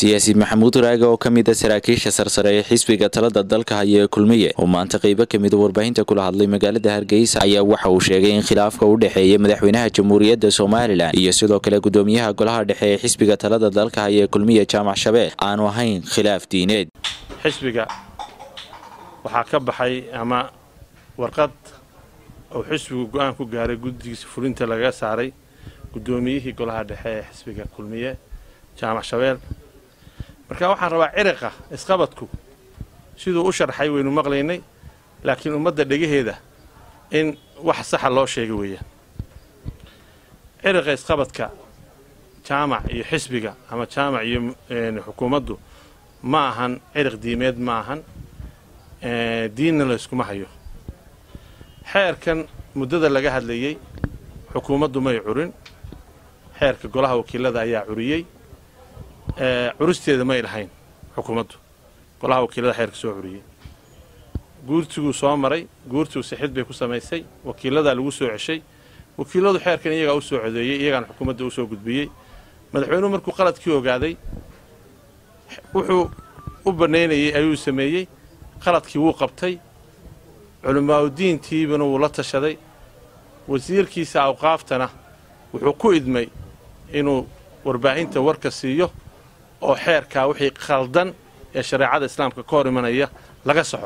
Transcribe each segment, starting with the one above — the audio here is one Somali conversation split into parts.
siyaasi maxamuud raage oo ka mid a saraakiisha sarsare ee xisbiga talada dalka haya ee kulmiye oo maanta qeybo kamida warbaahinta kula hadlay magaalada hargeysa ayaa waxa uu sheegay in khilaafka u dhexeeya madaxweynaha jamhuuriyadda somalilan iyo sidoo kale gudoomiyaha golaha dhexe ee xisbiga talada dalka haya ee kulmiye jaamac shabeel aanu ahayn khilaaf diineed xisbiga waxaa ka baxay ama warqad uu xisbigu go-aan ku gaaray guddigiisa fulinta lagaga saaray guddoomiyihii golaha dhexe ee xisbiga kulmiye jaamac shabeel marka waxaan rabaa ciriqa isqabadku siduu u sharxay waynu maqlaynay laakiin ummadda dhegaheeda in wax saxa loo sheega weeyaan ciriqa isqabadka jaamac iyo xisbiga ama jaamac iyo xukuumaddu ma ahan ciriq diimeed ma ahan diinna layskuma hayo xeerkan muddada laga hadlayey xukuumaddu may curin xeerka golaha wakiilada ayaa curiyey curisteeda may lahayn xukuumaddu golaha wakiilada xeerka soo curiyey guurtiguu soo maray guurtigu sixid bay ku samaysay wakiiladaa lagu soo ceshay wakiiladu xeerkan iyagaa u soo codeeyey iyagaana xukuumadda u soo gudbiyey madaxweynuhu markuu qaladkii ogaaday wuxuu u bannaynayey ayuu sameeyey qaladkii wuu qabtay culimaauddiintiibana wuu la tashaday wasiirkiisa awqaaftana wuxuu ku idmay inuu warbaahinta warka siiyo oo xeerkaa wixii khaldan ee shareecada islaamka ka hor imanaya laga soxo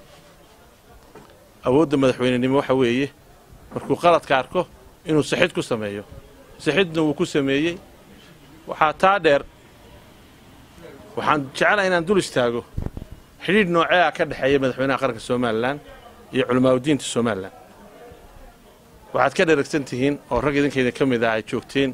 awoodda madaxweynenimo waxa weeye markuu qaladka arko inuu sixid ku sameeyo sixidna wuu ku sameeyey waxaa taa dheer waxaan jeclaha inaan dul istaago xidhiidh nooceea ka dhexeeya madaxweynaha qaranka somalilan iyo culimaauddiinta somalilan waxaad ka dheragsan tihiin oo rag idinkaydin ka mid ah ay joogteen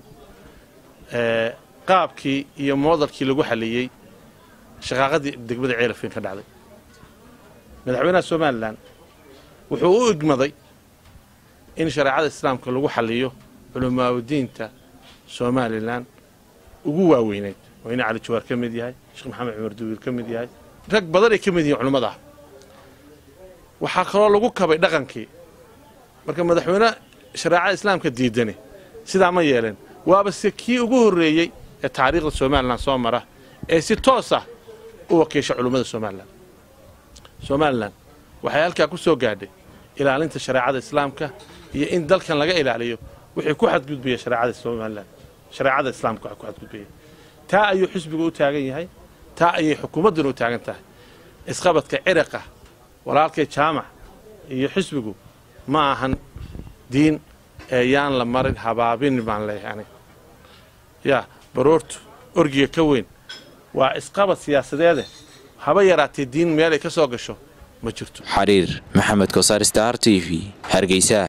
qaabkii iyo moodalkii lagu xaliyey shaqaaqadii degmada ceelafin ka dhacday madaxweynaha somalilan wuxuu u igmaday in shareecada islaamka lagu xaliyo culimaauddiinta somalilan ugu waaweynayd oo ina cali jawaar ka mid yahay sheekh maxamed cumar duwiil ka mid yahay rag badan ay ka mid yihiin culimmada ah waxaa kaloo lagu kabay dhaqankii marka madaxweyne shareecada islaamka diidani sidaa ma yeeleen waaba se kii ugu horreeyey ee taariikhda somalilan soo mara ee si toos ah u wakiisha culummada somalilan somalilan waxay halkaa ku soo gaadhay ilaalinta shareecada islaamka iyo in dalkan laga ilaaliyo wixii ku xadgudbaya shareecada somalilan shareecada islaamka waxa ku xadgudbaya taa ayuu xisbigu u taagan yahay taa ayay xukuumadduna u taagan tahay isqabadka ciriqa walaalkay jaamac iyo xisbigu ma ahan diin ee yaan la marin habaabin baan leeyahay aniga yaa baroortu orgiga ka weyn waa isqabad siyaasadeede haba yaraatee diin meel ay ka soo gasho ma jirto xariir maxamed kosaar star t v hargeysa